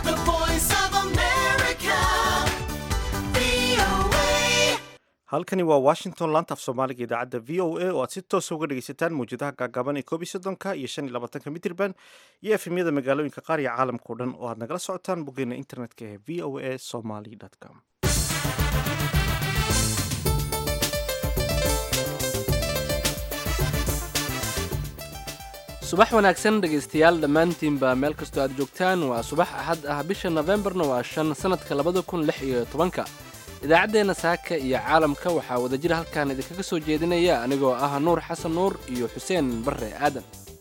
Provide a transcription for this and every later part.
The voice of America. VOA. halkani waa washington laanta af soomaaliga idaacadda v o a oo aad si toosa uga dhegaysataan mawjadaha gaagaaban ee koob iyo soddonka iyo shan iyo labaatanka mitirban iyo efemyada magaalooyinka qaar iyo caalamka o dhan oo aad nagala socotaan boggeena internetka ee v o a somaly com subax wanaagsan dhegaystayaal dhammaantiinba meel kastoo aad joogtaan waa subax axad ah bisha nofembarna waa shan sannadka labada kun lix iyo tobanka idaacaddeenna saaka iyo caalamka waxaa wadajir halkan idinkaga soo jeedinaya anigoo ah nuur xasan nuur iyo xuseen barre aadan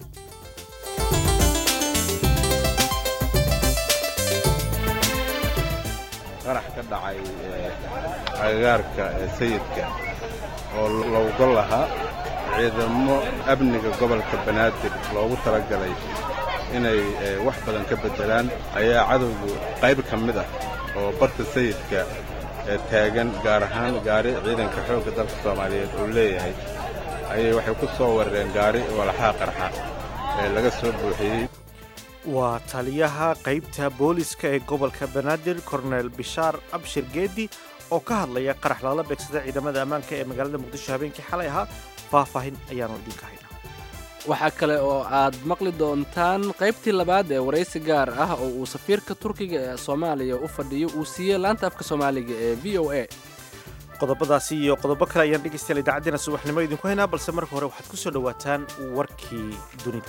qarax ka dhacay ee, agagaarka ee sayidka oo lowga lahaa ciidamo amniga gobolka banaadir loogu talagalay inay ee, wax badan ka beddelaan ayaa cadowgu qayb ka mid ah oo barta sayidka ee taagan gaar ahaan gaari ciidanka xoogga dalka soomaaliyeed uu leeyahay ayay waxay ku soo weerareen gaari walaxaa qarxa ee laga soo buuxiyey waa taliyaha qaybta booliska ee gobolka banaadir kornel bishaar abshir geedi oo ka hadlaya qarax lala beegsada ciidamada ammaanka ee magaalada muqdisho habeenkii xalay ahaa faahfaahin ayaanu idinka haynaa waxaa kale oo aad maqli doontaan qaybtii labaad ee waraysi gaar ah oo uu safiirka turkiga ee soomaaliya u fadhiyo uu siiyey laanta afka soomaaliga ee v o a qodobadaasi iyo qodobo kale ayaan dhegaystayaal idaacaddeenna subaxnimo idinku haynaa balse marka hore waxaad ku soo dhowaataan warkii dunida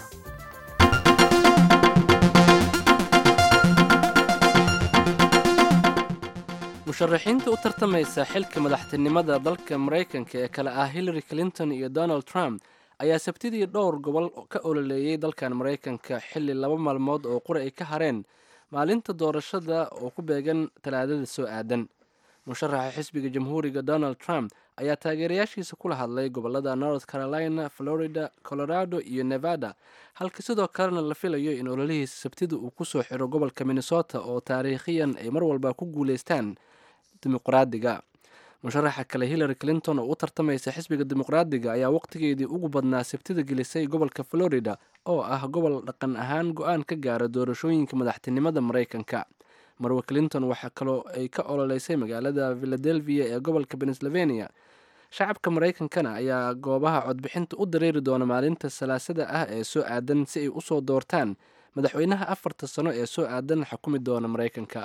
musharaxiinta u tartamaysa xilka madaxtinimada dalka maraykanka ee kale ah hillary clinton iyo donald trump ayaa sabtidii dhowr gobol ka ololeeyey dalkan maraykanka xilli laba maalmood oo qura ay ka hareen maalinta doorashada oo ku beegan talaadada soo aadan musharaxa xisbiga jamhuuriga donald trump ayaa taageerayaashiisa kula hadlay gobolada north carolina florida colorado iyo nevada halka sidoo kalena la filayo in ololihiisa sabtida uu kusoo xiro gobolka minnesota oo taariikhiyan ay mar walba ku guuleystaan dimuqraadiga musharaxa kale hillary clinton oo u tartamaysa xisbiga dimuqraadiga ayaa waqtigeedii ugu badnaa sabtida gelisay gobolka florida oo ah gobol dhaqan ahaan go-aan ka gaara doorashooyinka madaxtinimada maraykanka marwe clinton waxaa kaloo ay ka ololeysay magaalada philadelphia ee gobolka pennsylvania shacabka maraykankana ayaa goobaha codbixinta u dareeri doona maalinta salaasada ah ee soo aadan si ay usoo doortaan madaxweynaha afarta sano ee soo aadan xukumi doona maraykanka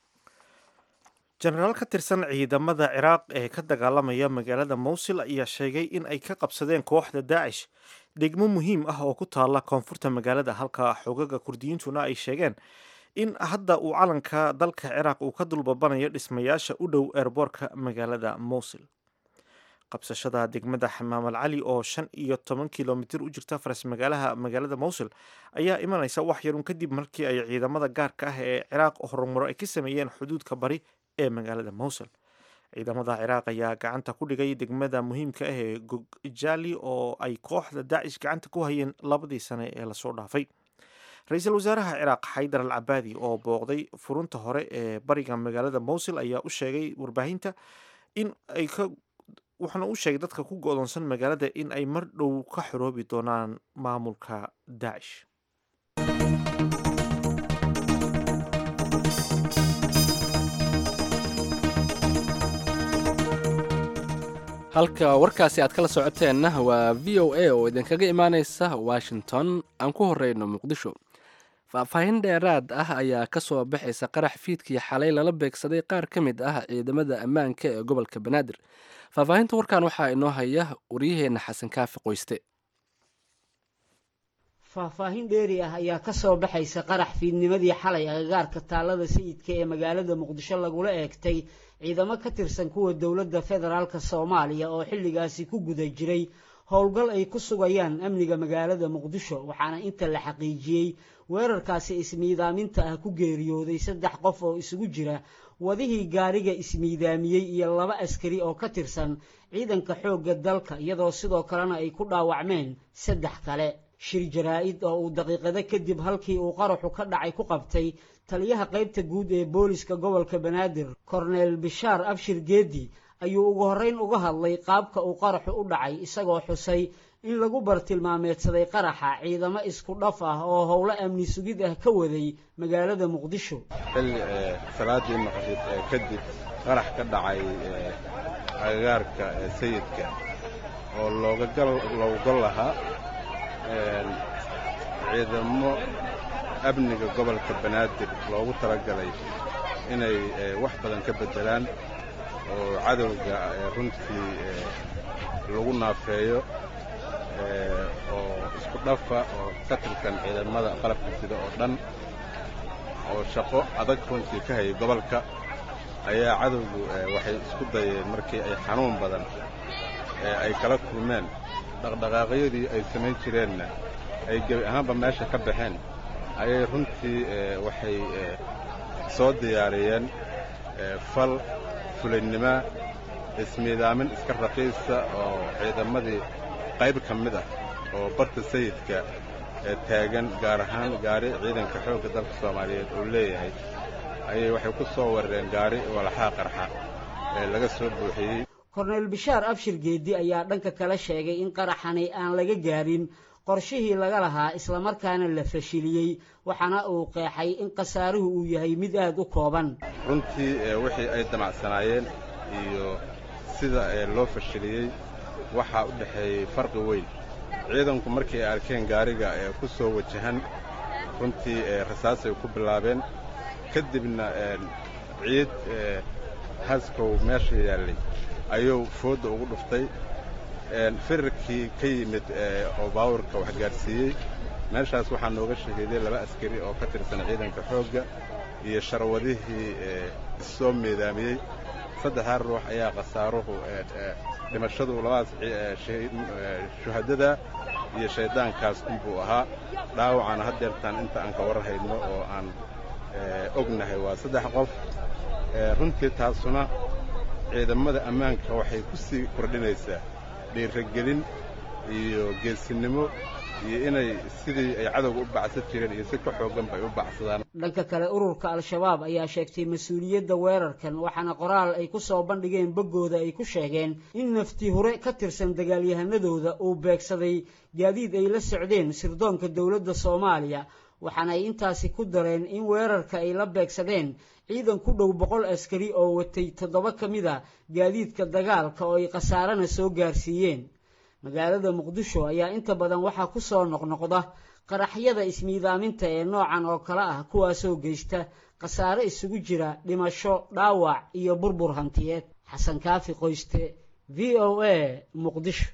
jenaraal ka tirsan ciidamada ciraaq ee ka dagaalamaya magaalada mowsil ayaa sheegay in ay ka qabsadeen kooxda daacish degmo muhiim ah oo ku taala koonfurta magaalada halka xoogaga kurdiyiintuna ay sheegeen in hadda uu calanka dalka ciraaq uu ka dulbabanayo dhismayaasha u dhow eerboorka magaalada mowsil qabsashada degmada xamaamal cali oo shan iyo toban kilomitir u jirta faras magaalaha magaalada mowsil ayaa imanaysa wax yarun kadib markii ay ciidamada gaarka ah ee ciraaq horumaro ay ka sameeyeen xuduudka bari ee magaalada mowsil ciidamada ciraaq ayaa gacanta ku dhigay degmada muhiimka ah ee gogjali oo ay kooxda daacish gacanta ku hayeen labadii sane ee lasoo dhaafay ra-iisul wasaaraha ciraaq xaydar al cabaadi oo booqday furunta hore ee bariga magaalada mowsil ayaa u sheegay warbaahinta in ay ka wuxuuna u sheegay dadka ku go-doonsan magaalada in ay mar dhow ka xoroobi doonaan maamulka daacish halka warkaasi aad kala socoteenna waa v o a oo idinkaga imaaneysa washington aan ku horeyno muqdisho faahfaahin dheeraad ah ayaa ka soo baxaysa qarax fiidkii xalay lala beegsaday qaar ka mid ah ciidamada ammaanka ee gobolka banaadir faahfaahinta warkan waxaa inoo haya waryaheena xasan kaafi qoyste faahfaahin dheeri ah ayaa ka soo baxaysa qarax fiidnimadii xalay agagaarka taalada sayidka ee magaalada muqdisho lagula eegtay ciidamo ka tirsan kuwa dowladda federaalk soomaaliya oo xilligaasi ku guda jiray howlgal ay ku sugayaan amniga magaalada muqdisho waxaana inta la xaqiijiyey weerarkaasi ismiidaaminta ah ku geeriyooday saddex qof oo isugu jira wadihii gaariga ismiidaamiyey iyo laba askari oo ka tirsan ciidanka xoogga dalka iyadoo sidoo kalena ay ku dhaawacmeen saddex kale shir jaraa-id oo uu daqiiqado kadib halkii uu qaraxu ka dhacay ku qabtay taliyaha qaybta guud ee booliska gobolka banaadir korneel bishaar abshir geedi ayuu ugu horreyn uga hadlay qaabka uu qaraxu u dhacay isagoo xusay in lagu bartilmaameedsaday qaraxa ciidamo isku dhaf ah oo howlo amni sugid ah ka waday magaalada muqdisho xilli salaaddii maqrib kadib qarax ka dhacay agagaarka sayidka oo looga gol lahaa ciidamo amniga gobolka banaadir loogu talagalay inay wax badan ka beddelaan oo cadowga runtii lagu naafeeyo oo isku dhafa oo ka tirsan ciidamada qalabka sida oo dhan oo shaqo adag runtii ka hayay gobolka ayaa cadowgu waxay isku dayeen markii ay xanuun badan ay kala kulmeen dhaqdhaqaaqyadii ay samayn jireenna ay gebi ahaanba meesha ka baxeen ayay runtii waxay soo diyaariyeen fal fulaynima ismiidaamin iska raqiisa oo ciidamadii qayb ka mid ah oo barta sayidka taagan gaar ahaan gaari ciidanka xoogga dalka soomaaliyeed uu leeyahay ayay waxay ku soo weerareen gaari walaxaa qarxa ee laga soo buuxiyey korneyl bishaar abshir geedi ayaa dhanka kale sheegay in qaraxani aan laga gaarin qorshihii laga lahaa islamarkaana la fashiliyey waxaana uu qeexay in khasaaruhu uu yahay mid aad u kooban runtii wixii ay damacsanaayeen iyo sida loo fashiliyey waxaa u dhexeeyey farqi weyn ciidanku markii ay arkeen gaariga ee ku soo wajahan runtii rasaasay ku bilaabeen kadibna ciid haskow meesha yaallay ayuu foodda ugu dhuftay firarkii ka yimid oo baawurka wax gaadhsiiyey meeshaas waxaa nooga shahiiday laba askari oo ka tirsan ciidanka xoogga iyo sharwadihii issoo meedaamiyey saddexdaa ruux ayaa khasaaruhu dhimashadu labadaas shuhadada iyo shayddaankaas unbuu ahaa dhaawacana haddeertaan inta aan ka warhayno oo aan ognahay waa saddex qof runtii taasuna ciidamada ammaanka waxay ku sii kordhinaysaa dhiiragelin iyo geesinimo iyo inay sidii ay cadowga u bacsan jireen iyo si ka xoogganba ay u bacsadaan dhanka kale ururka al-shabaab ayaa sheegtay mas-uuliyadda weerarkan waxaana qoraal ay ku soo bandhigeen boggooda ay ku sheegeen in nafti hure ka tirsan dagaalyahanadooda uu beegsaday gaadiid ay la socdeen sirdoonka dowladda soomaaliya waxaana ay intaasi ku dareen in weerarka ay la beegsadeen ciidan ku dhow boqol askari oo watay toddoba ka mid a gaadiidka dagaalka oo ay khasaarana soo gaarsiiyeen magaalada muqdisho ayaa inta badan waxaa ku soo noqnoqda qaraxyada ismiidaaminta ee noocan oo kale ah kuwaasoo geysta khasaare isugu jira dhimasho dhaawac iyo burbur hantiyeed xasan kaafi qoyste v o a muqdisho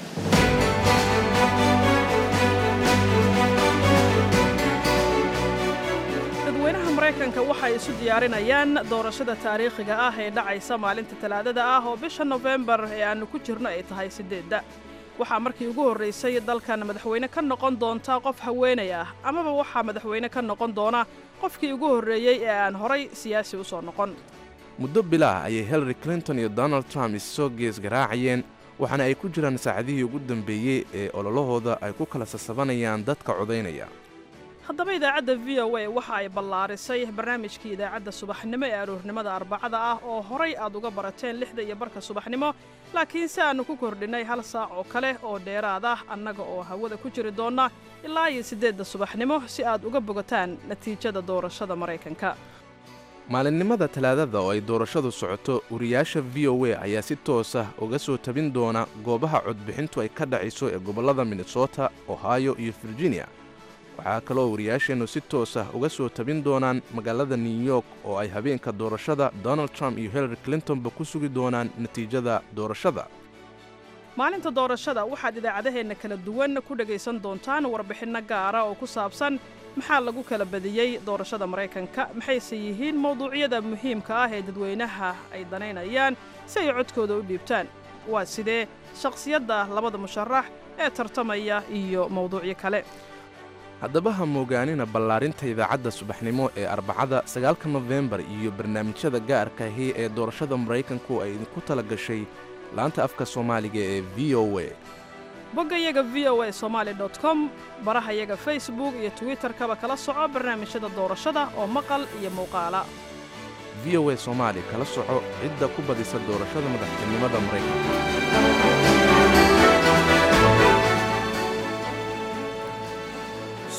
dadweynaha maraykanka waxay isu diyaarinayaan doorashada taariikhiga ah ee dhacaysa maalinta talaadada ah oo bisha nofembar ee aannu ku jirno ay tahay siddeedda waxaa markii ugu horraysay dalkan madaxweyne ka noqon doonta qof haweenay ah amaba waxaa madaxweyne ka noqon doona qofkii ugu horreeyey ee aan horay siyaasi u soo noqon muddo bilaah ayay hillary clinton iyo donald trump issoo gees garaacayeen waxaana ay ku jiraan saacadihii ugu dambeeyey ee ololahooda ay ku kala sasabanayaan dadka codaynaya haddaba idaacadda v o a waxa ay ballaarisay barnaamijkii idaacadda subaxnimo ee aroornimada arbacada ah oo horay aad uga barateen lixda iyo barka subaxnimo laakiin si aannu ku kordhinnay hal saac oo kale oo dheeraad ah annaga oo hawada ku jiri doonna ilaa iyo siddeedda subaxnimo si aad uga bogataan natiijada doorashada maraykanka maalinimada talaadada oo ay doorashadu socoto wariyaasha v o a ayaa si toos ah uga soo tabin doona goobaha codbixintu ay ka dhacayso ee gobollada minnesota ohio iyo virginia waxaa kaloo wariyaasheennu si toos ah uga soo tabin doonaan magaalada new york oo ay habeenka doorashada donald trump iyo hillary clintonba ku sugi doonaan natiijada doorashada maalinta doorashada waxaad idaacadaheenna kala duwan ku dhegaysan doontaan warbixinno gaara oo ku saabsan maxaa lagu kala badiyey doorashada maraykanka maxayse yihiin mawduucyada muhiimka ah ee dadweynaha ay danaynayaan si ay codkooda u dhiibtaan waa sidee shakhsiyadda labada musharax ee tartamaya iyo mawduucyo kale haddaba ha moogaanina ballaarinta idaacadda subaxnimo ee arbacada sagaalka nofembar iyo barnaamijyada gaarka ahi ee doorashada maraykanku ay idinku tala gashay laanta afka soomaaliga ee v o a boggayaga v o a somaali dot com barahayaga facebook iyo twitterkaba kala soco barnaamijyada doorashada oo maqal iyo muuqaala v o a soomaali kala soco cidda ku badisa doorashada madaxtinimada maraykanka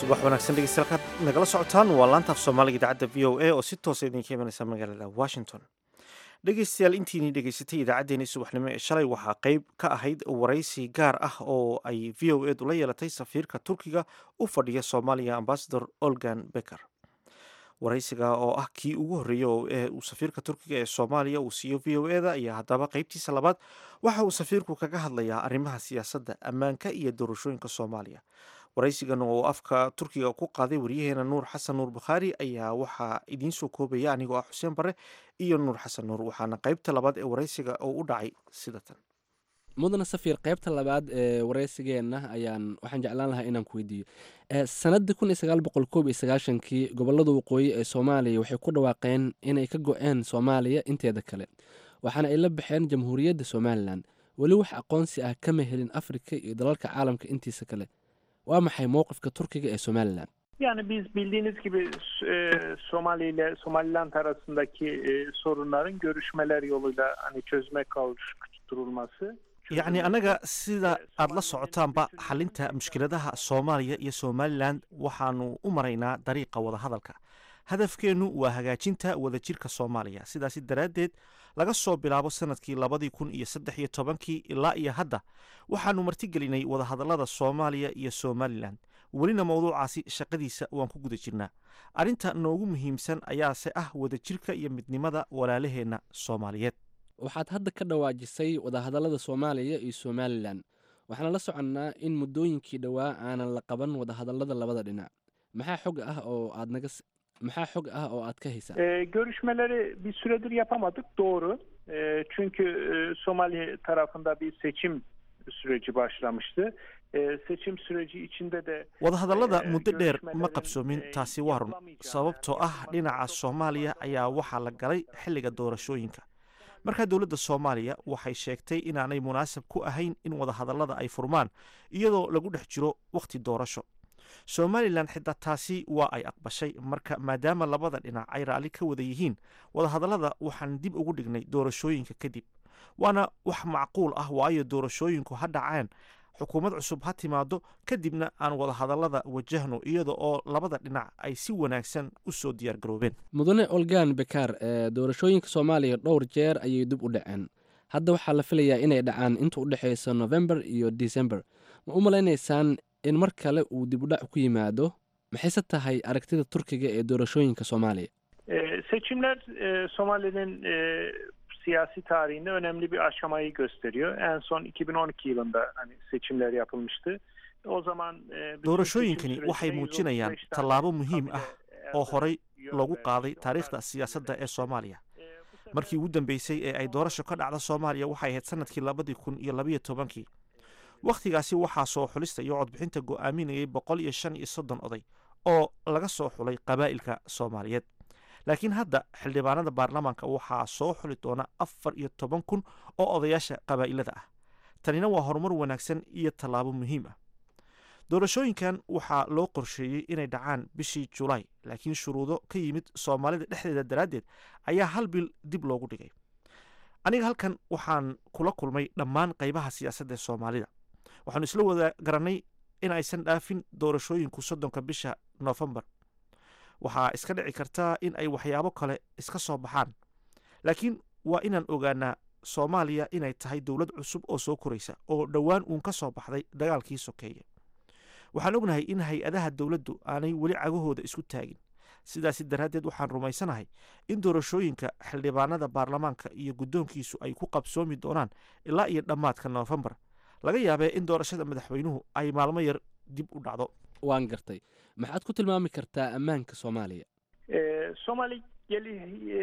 subax wanaagsan dhegeystayaal nagala socotaan waa laantaaf soomaaliga idaacadda v o a oo si toosa idinka imanaysa magaalada washington dhegeystayaal intiinii dhegeysatay idaacaddeenii subaxnimo ee shalay waxaa qeyb ka ahayd waraysi gaar ah oo ay v o edu la yeelatay safiirka turkiga u fadhiya soomaaliya ambasador olgan becker waraysiga oo ah kii ugu horreeyey ee uu safiirka turkiga ee soomaaliya uu siiyo v o eda ayaa haddaba qeybtiisa labaad waxa uu safiirku kaga hadlayaa arrimaha siyaasadda ammaanka iyo doorashooyinka soomaaliya waraysigan oo afka turkiga ku qaaday wariyaheena nuur xasan nuur bukhaari ayaa waxaa idiin soo koobaya anigoo ah xuseen bare iyo nuur xasan nuur waxaana qeybta labaad ee waraysiga oo u dhacay sida tan mudana safiir qaybta labaad ee waraysigeenna ayaan waxaan jeclaan lahaa inaan ku weydiiyo sanadii kun iyo sagaal boqol koob iyo sagaashankii gobolada waqooyi ee soomaaliya waxay ku dhawaaqeen inay ka go-een soomaaliya inteeda kale waxaana ay la baxeen jamhuuriyadda somalilan weli wax aqoonsi ah kama helin afrika iyo dalalka caalamka intiisa kale waa maxay mowqifka turkiga ee somalilan Yani biz bildiğiniz gibi e, Somali ile Somaliland arasındaki e, sorunların görüşmeler yoluyla hani çözüme kavuşturulması. yacni annaga sida aad la socotaanba xalinta mushkiladaha soomaaliya iyo somalilan waxaanu u maraynaa dariiqa wadahadalka hadafkeennu waa hagaajinta wadajirka soomaaliya sidaasi daraaddeed laga soo bilaabo sanadkii labadii kun iyo saddex iyo tobankii ilaa iyo hadda waxaanu martigelinay wadahadallada soomaaliya iyo somalilan welina mowduucaasi shaqadiisa waan ku guda jirnaa arrinta noogu muhiimsan ayaase ah wadajirka iyo midnimada walaalaheenna soomaaliyeed waxaad hadda ka dhawaajisay wadahadallada soomaaliya iyo somalilan waxaana la soconnaa in muddooyinkii dhowaa aanan la qaban wadahadallada labada dhinac maxaa xog ah oo aad naga maxaa xog ah oo aad ka haysaa E, görüşmeleri bir süredir yapamadık doğru. E, çünkü e, Somali tarafında bir seçim süreci başlamıştı. E, seçim süreci içinde de wadahadallada Ee, muddo dheer ma görüşmelerin, qabsoomin ee, taasi waa run yapılamayacağı sababtoo ah dhinaca soomaaliya ayaa waxaa la galay xilliga doorashooyinka markaa dowladda soomaaliya waxay sheegtay inaanay munaasab ku ahayn in wadahadallada ay furmaan iyadoo lagu dhex jiro wakhti doorasho somalilan xitaa taasi waa ay aqbashay marka maadaama labada dhinac ay raalli ka wada yihiin wadahadallada waxaan dib ugu dhignay doorashooyinka kadib waana wax macquul ah waayo doorashooyinku ha dhaceen xukuumad cusub ha timaado kadibna aan wadahadallada wajahno iyada oo labada dhinac ay si wanaagsan u soo diyaargaroobeen mudane olgan bekaar ee doorashooyinka soomaaliya dhowr jeer ayay dib u dhaceen hadda waxaa la filayaa inay dhacaan inta u dhexaysa november iyo december ma u malaynaysaan in mar kale uu dib u dhac ku yimaado maxayse tahay aragtida turkiga ee doorashooyinka soomaaliya e, seçimler e, Somali'nin e, siyasi tarihinde önemli bir aşamayı gösteriyor. En son 2012 yılında hani seçimler yapılmıştı. O zaman e, bütün doorashooyinkani seçim waxay sürecinde muujinayaan 135 tane tallaabo muhiim ah kabile oo horay yön loogu vermiş. qaaday Onlar, taariikhda siyaasadda ee soomaaliya e, bu sefer- markii ugu dambeysay ee ay doorasho ka dhacda soomaaliya waxay ahayd sanadkii labadii kun iyo labayo tobankii wakhtigaasi waxaa soo xulista iyo codbixinta go'aaminayay boqol iyo shan iyo soddon oday oo laga soo xulay qabaa'ilka soomaaliyeed laakiin hadda xildhibaanada baarlamaanka waxaa soo xuli doona afar iyo toban kun oo odayaasha qabaa'ilada ah tanina waa horumar wanaagsan iyo tallaabo muhiim ah doorashooyinkan waxaa loo qorsheeyey inay dhacaan bishii julaay laakiin shuruudo ka yimid soomaalida dhexdeeda daraaddeed ayaa hal bil dib loogu dhigay aniga halkan waxaan kula kulmay dhammaan qaybaha siyaasadda ee soomaalida waxaanu isla wada garannay in aysan dhaafin doorashooyinku soddonka bisha noofembar waxaa iska dhici kartaa in ay waxyaabo kale iska soo baxaan laakiin waa inaan ogaanaa soomaaliya inay tahay dowlad cusub oo soo koraysa oo dhowaan uun ka soo baxday dagaalkii sokeeye waxaan ognahay in hay-adaha dowladdu aanay weli cagahooda isku taagin sidaasi daraaddeed waxaan rumaysanahay in doorashooyinka xildhibaanada baarlamaanka iyo guddoonkiisu ay ku qabsoomi doonaan ilaa iyo dhammaadka noofembar laga yaabee in doorashada madaxweynuhu ay maalmo yar dib u dhacdo waan gartay maxaad ku tilmaami kartaa ammaanka soomaaliya E, Somali geli e,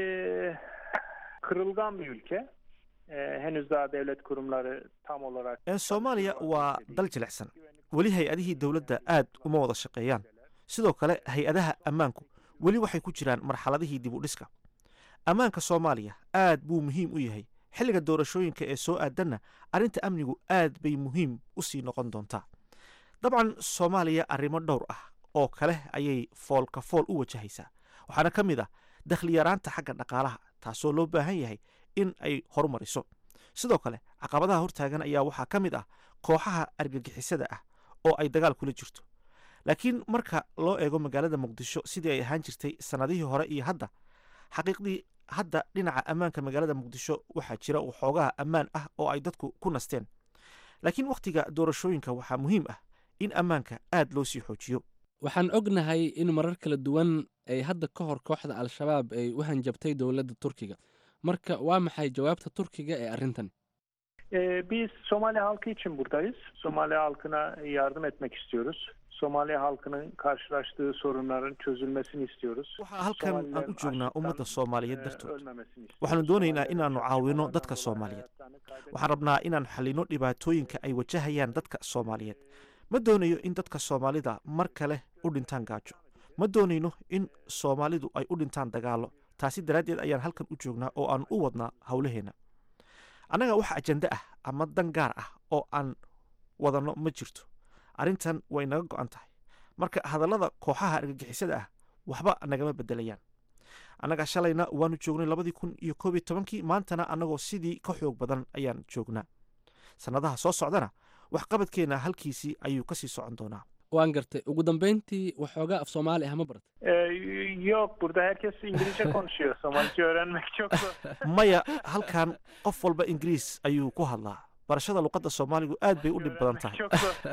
kırılgan bir ülke. E, henüz daha devlet kurumları tam olarak Ee, soomaaliya waa dal jilicsan weli hay-adihii dowladda aad uma wada shaqeeyaan sidoo kale hay-adaha ammaanku weli waxay ku jiraan marxaladihii dib u dhiska ammaanka soomaaliya aad buu muhiim u yahay xilliga doorashooyinka ee soo aadanna arrinta amnigu aad bay muhiim u sii noqon doontaa dabcan soomaaliya arrimo dhowr ah oo kale ayay foolka fool u wajahaysaa waxaana ka mid ah dakhli yaraanta xagga dhaqaalaha taasoo loo baahan yahay in ay horumariso sidoo kale caqabadaha hortaagan ayaa waxaa ka mid ah kooxaha argagixisada ah oo ay dagaal kula jirto laakiin marka loo eego magaalada muqdisho sidii ay ahaan jirtay sannadihii hore iyo hadda xaqiiqdii hadda dhinaca ammaanka magaalada muqdisho waxaa jira waxoogaha ammaan ah oo ay dadku ku nasteen laakiin wakhtiga doorashooyinka waxaa muhiim ah in ammaanka aad loo sii xoojiyo waxaan ognahay in marar kala duwan ay hadda ka hor kooxda al-shabaab ay u hanjabtay dowladda turkiga marka waa maxay jawaabta turkiga ee arrintan Ee, biz Somali halkı için buradayız. Somali halkına yardım etmek istiyoruz. Somali halkının karşılaştığı sorunların çözülmesini istiyoruz. waxaa halkan aan u Somalilerin joognaa ummadda açlıktan, soomaaliyeed e, dartood ölmemesini istiyoruz. waxaanu doonaynaa Somalilerin inaannu caawino yaşayan dadka hayatlarını soomaaliyeed kaybetmesin. waxaan rabnaa inaan xallino dhibaatooyinka ay wajahayaan dadka soomaaliyeed ma doonayo in dadka soomaalida mar kale u dhintaan gaajo ma doonayno in soomaalidu ay u dhintaan dagaallo taasi daraaddeed ayaan halkan u joognaa oo aan u wadnaa howlaheenna annaga wax ajende ah ama dan gaar ah oo aan wadanno ma jirto arrintan way naga go'an tahay marka hadallada kooxaha argagixisada ah waxba nagama beddelayaan annaga shalayna waanu joognay labadii kun iyo koob iyo tobankii maantana annagoo sidii ka xoog badan ayaan joognaa sannadaha soo socdana waxqabadkeenna halkiisii ayuu ka sii socon doonaa waan gartay ugu dambayntii waxoogaa af soomaali ah ma barat Ee, yok burada herkes İngilizce konuşuyor. Somalice öğrenmek çok zor. maya halkan qof walba ingiriis ayuu ku hadlaa barashada luqadda soomaaligu aad bay u dhib badan Öğrenmek tahay çok zor.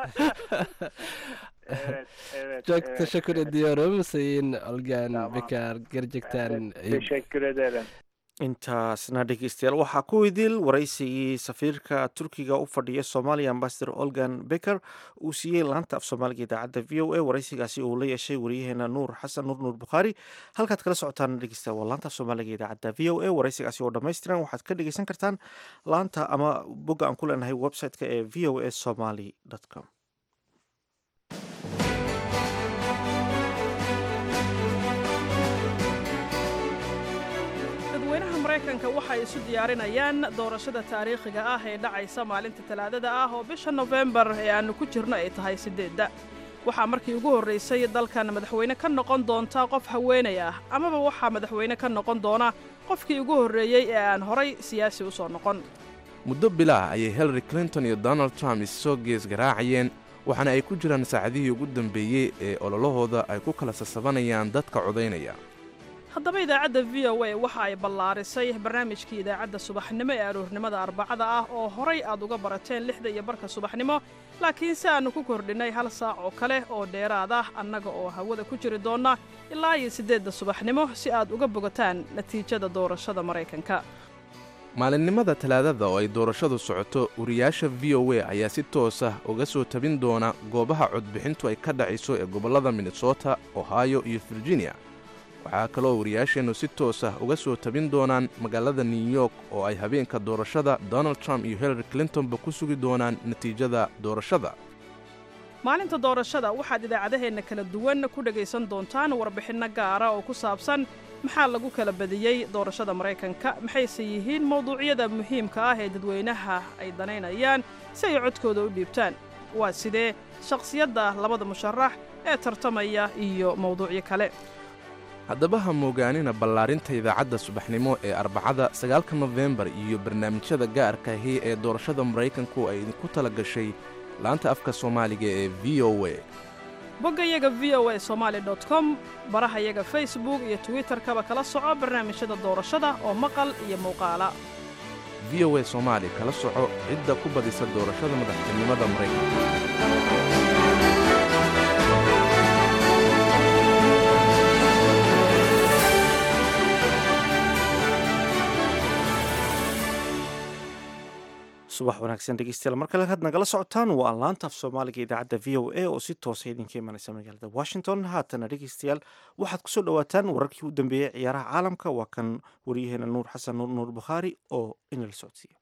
evet, evet. çok evet, teşekkür evet. ediyorum sayın Olgan Tamam. Bekar gerçekten Evet, teşekkür ederim. intaasna dhegeystayaal waxaa ku idil waraysigii safiirka turkiga u fadhiya soomaaliya ambasador olgan becker uu siiyey laanta af soomaaliga idaacadda v o a waraysigaasi uu la yeeshay wariyaheena nuur xasan nuur nuur bukhaari halkaad kala socotaan dhegeysta waa laanta af soomaaliga idaacadda v o a waraysigaasi oo dhammaystiran waxaad ka dhegeysan kartaan laanta ama bogga aan ku leenahay website-ka ee v o a somaly com dadweynaha maraykanka waxay isu diyaarinayaan doorashada taariikhiga ah ee dhacaysa maalinta talaadada ah oo bisha nofembar ee aannu ku jirno ay tahay siddeedda waxaa markii ugu horraysay dalkan madaxweyne ka noqon doonta qof haweenay ah amaba waxaa madaxweyne ka noqon doona qofkii ugu horreeyey ee aan horay siyaasi u soo noqon muddo bilaah ayay hillary clinton iyo donald trump issoo gees garaacayeen waxaana ay ku jiraan saacadihii ugu dambeeyey ee ololahooda ay ku kala sasabanayaan dadka codaynaya haddaba idaacadda v o a waxa ay ballaarisay barnaamijkii idaacadda subaxnimo ee aroornimada arbacada ah oo horay aad uga barateen lixda iyo barka subaxnimo laakiin si aannu ku kordhinnay hal saac oo kale oo dheeraad ah annaga oo hawada ku jiri doonna ilaa iyo siddeedda subaxnimo si aad uga bogataan natiijada doorashada maraykanka maalinimada talaadada oo ay doorashadu socoto wariyaasha v o a ayaa si toos ah uga soo tabin doona goobaha codbixintu ay ka dhacayso ee gobollada minnesota ohio iyo virginia waxaa kaloo wariyaasheennu si toos ah uga soo tabin doonaan magaalada new york oo ay habeenka doorashada donald trump iyo hillary clintonba ku sugi doonaan natiijada doorashada maalinta doorashada waxaad idaacadaheenna kala duwan ku dhegaysan doontaan warbixinno gaara oo ku saabsan maxaa lagu kala badiyey doorashada maraykanka maxayse yihiin mawduucyada muhiimka ah ee dadweynaha ay danaynayaan si ay codkooda u dhiibtaan waa sidee shakhsiyadda labada musharax ee tartamaya iyo mawduucyo kale haddaba ha moogaanina ballaarinta idaacadda subaxnimo ee arbacada sagaalka nofembar iyo barnaamijyada gaarka ahi ee doorashada maraykanku ay idinku tala gashay laanta afka soomaaliga ee v o a boggayaga v o a somaali com barahayaga facebook iyo twitterkaba kala soco barnaamijyada doorashada oo maqal iyo muuqaala v o a soomaali kala soco cidda ku badisa doorashada madaxtinimada maraykanka subax wanaagsan dhegeystayaal mar kale had nagala socotaan waa laanta af soomaaliga idaacadda v o a oo si toosa idinka imanaysa magaalada washington haatana dhegeystayaal waxaad kusoo dhowaataan wararkii u dambeeyey ciyaaraha caalamka waa kan waryaheena nuur xasan nuur nuur bukhaari oo inala socodsiiya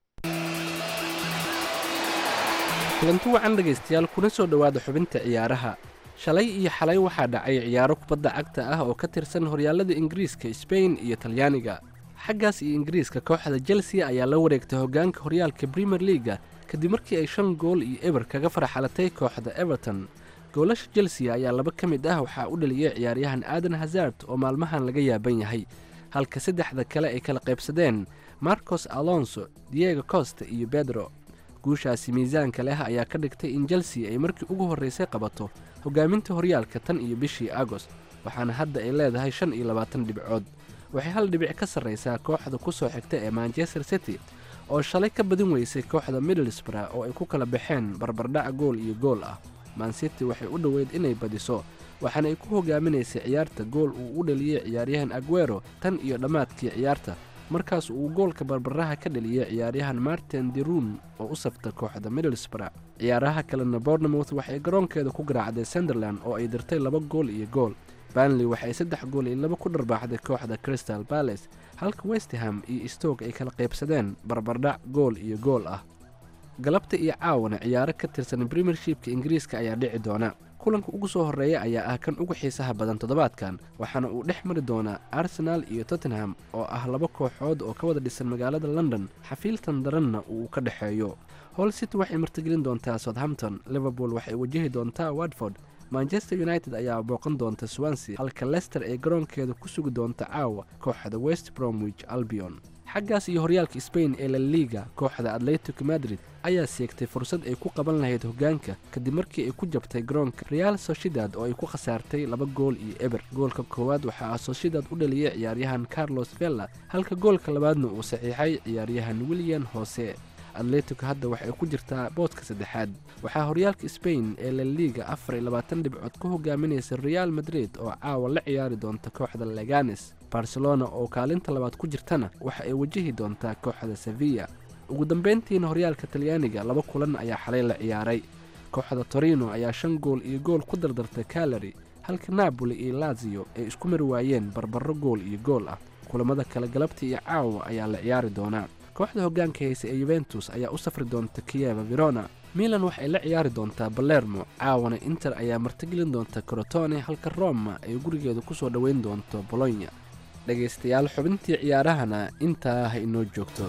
kulanti wacan dhegaystayaal kuna soo dhowaada xubinta ciyaaraha shalay iyo xalay waxaa dhacay ciyaaro kubadda cagta ah oo ka tirsan horyaalada ingiriiska sbain iyo talyaaniga xaggaas iyo ingiriiska kooxda chelsea ayaa la wareegtay hoggaanka horyaalka premier leaga kadib markii ay shan gool iyo eber kaga farxalatay kooxda everton goolasha chelsea ayaa laba ka mid ah waxaa u dhaliyey ciyaaryahan aadan hazard oo maalmahan laga yaaban yahay halka saddexda kale ay kala qaybsadeen marcos alonso diego costa iyo bedro guushaasi miisaanka leh ayaa ka dhigtay in chelsea ay markii ugu horraysay qabato hogaaminta horyaalka tan iyo bishii agost waxaana hadda ay leedahay shan iyo labaatan dhibcood waxay hal dhibic ka sarraysaa kooxda ku soo xigta ee manchester city oo shalay ka badin weysay kooxda middlesbrough oo ay ku kala baxeen barbardhac gool iyo gool ah mancity waxay u dhoweyd inay badiso waxaana ay ku hogaaminaysay ciyaarta gool uu u dhaliyey ciyaaryahan aguero tan iyo dhammaadkii ciyaarta markaas uu goolka barbaraha ka dhaliyey ciyaaryahan martin deruun oo u safta kooxda middlesbrough ciyaaraha kalena bournemouth waxay garoonkeeda ku garaacday sunderland oo ay dirtay laba gool iyo gool banley waxay saddex gool iyo laba ku dharbaaxday kooxda crystal balace halka westham iyo stoke ay kala qaybsadeen barbardhac gool iyo gool ah galabta iyo caawana ciyaaro ka tirsan premiershipka ingiriiska ayaa dhici doona kulanka ugu soo horreeya ayaa ah kan ugu xiisaha badan toddobaadkan waxaana uu dhex mari doonaa arsenal iyo tottenham oo ah laba kooxood oo ka wada dhisan magaalada london xafiiltan daranna uu ka dhexeeyo hol city waxay martigelin doontaa southampton liverpool waxay wajahi doontaa watford manchester united ayaa booqan doonta swansea halka lester ee garoonkeeda ku sugi doonta caawa kooxda west bromwich albion xaggaas iyo horyaalka sbain ee la liga kooxda atletico madrid ayaa seegtay fursad ay ku qaban lahayd hoggaanka kadib markii ay ku jabtay garoonka real soshidad oo ay ku khasaartay laba gool iyo eber goolka koowaad waxaa soshidad u dhaliyey ciyaaryahan carlos vella halka goolka labaadna uu saxiixay ciyaaryahan william hose atletico hadda waxay ku jirtaa boodka saddexaad waxaa horyaalka sbain ee la liga afar iyo labaatan dhibcood ku hogaaminaysa real madrid oo caawa la ciyaari doonta kooxda leganes barcelona oo kaalinta labaad ku jirtana waxa ay wajahi doontaa kooxda sevilla ugu dambayntiina horyaalka talyaaniga laba kulan ayaa xalay la ciyaaray kooxda torino ayaa shan gool iyo gool ku dardartay kalari halka napoli iyo lazio ay isku mari waayeen barbaro gool iyo gool ah kulamada kale galabta iyo caawa ayaa la ciyaari doonaa kooxda hoggaanka haysa ee yuventus ayaa u safri doonta kiyeva verona milan waxay la ciyaari doontaa balermo caawana inter ayaa martigelin doonta crotone halka roma ay gurigeeda ku soo dhoweyn doonto bolonya dhegaystayaal xubintii ciyaarahana intaa ha inoo joogto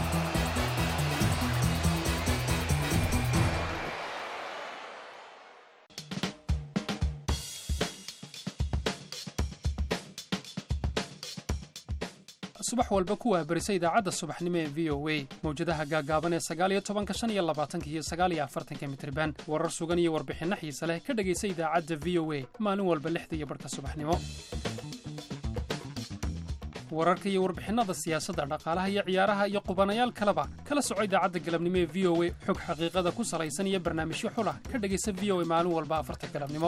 subax walba ku waabarisa idaacadda subaxnimo ee v o a mawjadaha gaagaaban ee sagaaliyo tobanka shan iyo labaatanka iyo sagaaliyo afartanka mitriban warar sugan iyo warbixinno xiise leh ka dhegaysa idaacadda v o a maalin walba lixda iyo barhka subaxnimo wararka iyo warbixinnada siyaasadda dhaqaalaha iyo ciyaaraha iyo qubanayaal kaleba kala soco idaacadda galabnimo ee v o a xog xaqiiqada ku salaysan iyo barnaamijyo xulah ka dhegaysa v o a maalin walba afarta galabnimo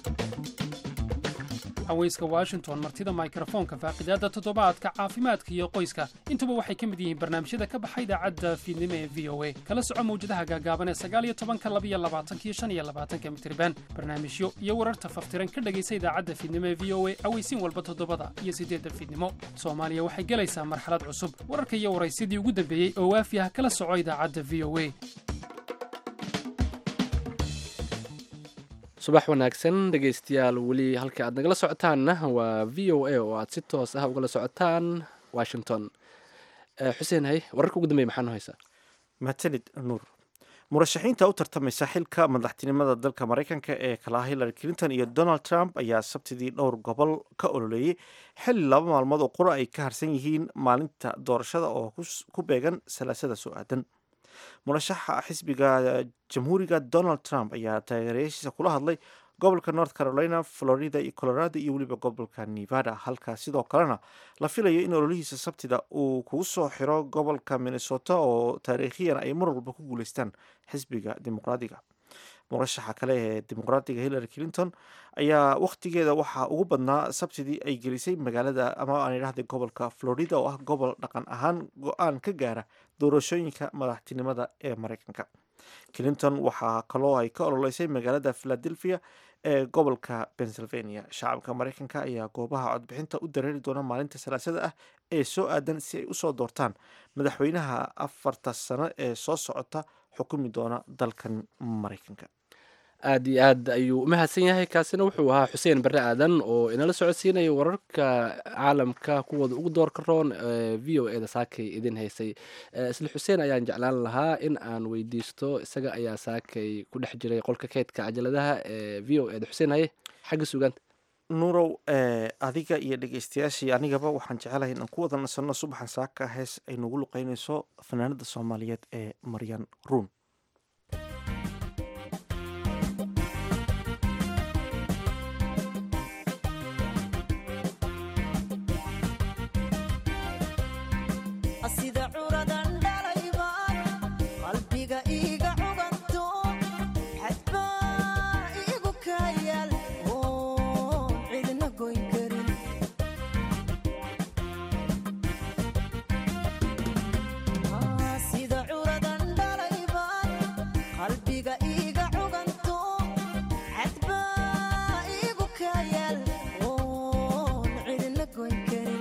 haweyska washington martida mikrofoonka faaqidaadda toddobaadka caafimaadka iyo qoyska intuba waxay ka mid yihiin barnaamijyada ka baxa idaacadda fiidnimo ee v o a kala soco mawjadaha gaagaaban ee sagaaliyo tobanka labiyo labaatanka iyo shan iyo labaatanka mitriban barnaamijyo iyo wararta faftiran ka dhegaysa idaacadda fiidnimo ee v o a aweysiin walba toddobada iyo siddeedda fiidnimo soomaaliya waxay gelaysaa marxalad cusub wararka iyo waraysidii ugu dambeeyey oo waafi ah kala soco idaacadda v o a subax wanaagsan dhegaystayaal weli halka aad nagala socotaanna waa v o a oo aad si toos ah ugala socotaan washington xuseen hay wararka ugu dambeya maxaa noo haysaa mahadsanid nuur murashaxiinta u tartamaysa xilka madaxtinimada dalka maraykanka ee kalaha hillary clinton iyo donald trump ayaa sabtidii dhowr gobol ka ololeeyey xilli laba maalmood oo qura ay ka harsan yihiin maalinta doorashada oo ku beegan salaasada soo aadan murashaxa xisbiga jamhuuriga donald trump ayaa taageerayaashiisa kula hadlay gobolka north carolina florida iyo colorado iyo weliba gobolka nevada halka sidoo kalena la filayo in ololihiisa sabtida uu kugu soo xiro gobolka minnesota oo taariikhiyan ay mar walba ku guuleystaan xisbiga dimuqraadiga murashaxa kale ee dimuqraadiga hillary clinton ayaa wakhtigeeda waxaa ugu badnaa sabtidii ay gelisay magaalada ama aan idhahda gobolka florida oo ah gobol dhaqan ahaan go-aan ka gaara doorashooyinka madaxtinimada ee mareykanka clinton waxaa kaloo ay ka ololeysay magaalada philadelphia ee gobolka pennsylvania shacabka mareykanka ayaa goobaha codbixinta u dareeri doona maalinta salaasada ah ee soo aadan si ay usoo doortaan madaxweynaha afarta sano ee soo socota xukumi doona dalkan mareykanka aad iyo aad ayuu u mahadsan yahay kaasina wuxuu ahaa xuseen barre aadan oo inala socodsiinaya wararka caalamka kuwooda ugu doorka roon ee v o eda saakay idin haysay isla xuseen ayaan jeclaan lahaa in aan weydiisto isaga ayaa saakay ku dhex jiray qolka keydka cajaladaha ee v o eda xuseen haye xagga sugaanta nuurow adiga iyo dhegeystayaashii anigaba waxaan jecelahay inaan ku wada nasanno subaxan saaka hees ay nagu luqeynayso fanaanada soomaaliyeed ee maryan ruun curadan dhalayban qalbiga iiga cuganto xadbaa iigu kayaal oon cidna goyn karin Ah, sida curadan dhalayban qalbiga iiga cuganto xadbaa iigu kayaal oon cidna goyn karin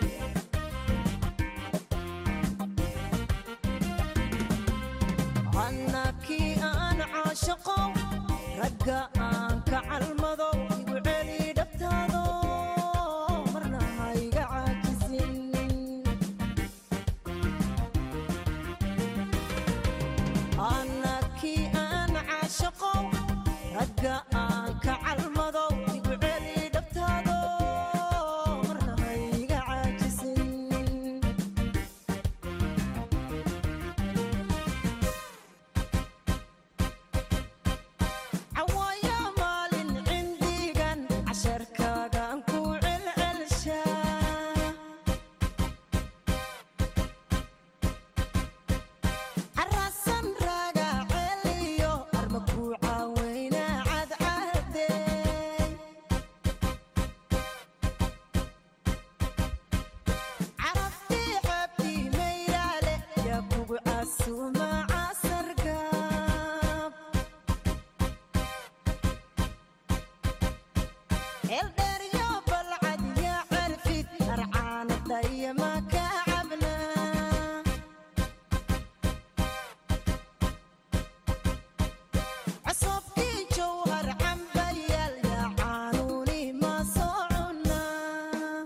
annakii aan caashaqo ragga aan ka calmado igu celi dhabtaado marna hayga caajisin annakii aan caashaqo ragga aan ka calmado igu celi dhabtaado marna hayga caajisin cawaaya maalin cindigan casharkaagaan ku celcelshaa carasan raaga celiyo arma ku caaweyna cadcadey caraftii xabtii mayraale yaa kugu casuuma casargaab eldheeryo balcad yaa carfid arcaanadaya ma ka cabnaa csobkii jowhar cambayaal yaa caanuuni ma soo cunaa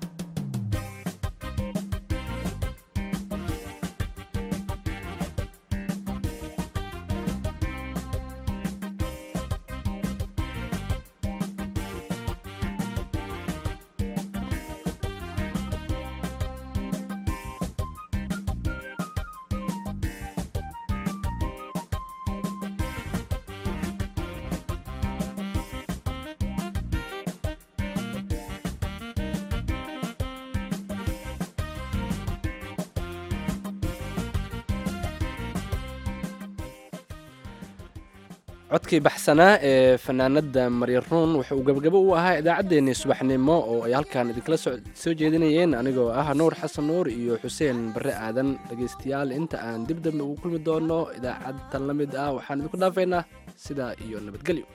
codkii baxsanaa ee fanaanada maryaruun wuxuu gabagabo u ahaa idaacaddeenii subaxnimo oo ay halkan idinkala so- soo jeedinayeen anigoo ah nuur xasan nuur iyo xuseen barre aadan dhegaystayaal inta aan dib dambe ugu kulmi doono idaacadtan la mid ah waxaan idinku dhaafaynaa sidaa iyo nabadgelyo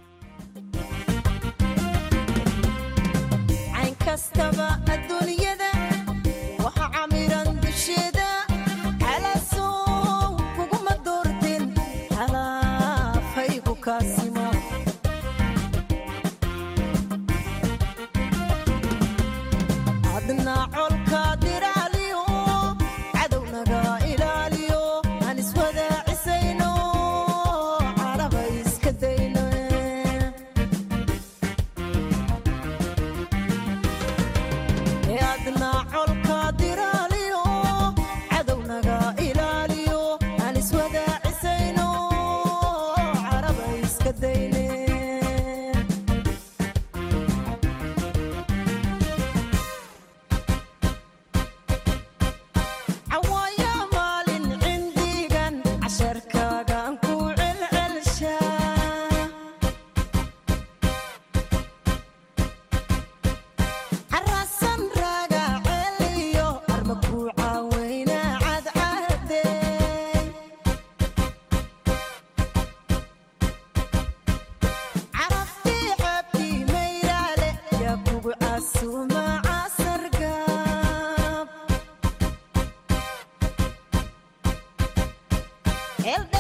cayn kastaba adduunyada waxa camiran dusheeda xalaasow kuguma doorteen halaafaygu kaasimo adna colka diraaliyo cadownaga ilaaliyo aan iswadaacisayno caraba iska dayno ee adna colka diraaliyo cadownaga ilaaliyo aan iswadaacisayno caraba iska dayne cawaaya maalin cindigan casharkaagaan ku celcelshaa carasan raaga celiyo arma ku caaweyna cadcadey caraftii xabtii mayraale yaa kugu casuuma casargaab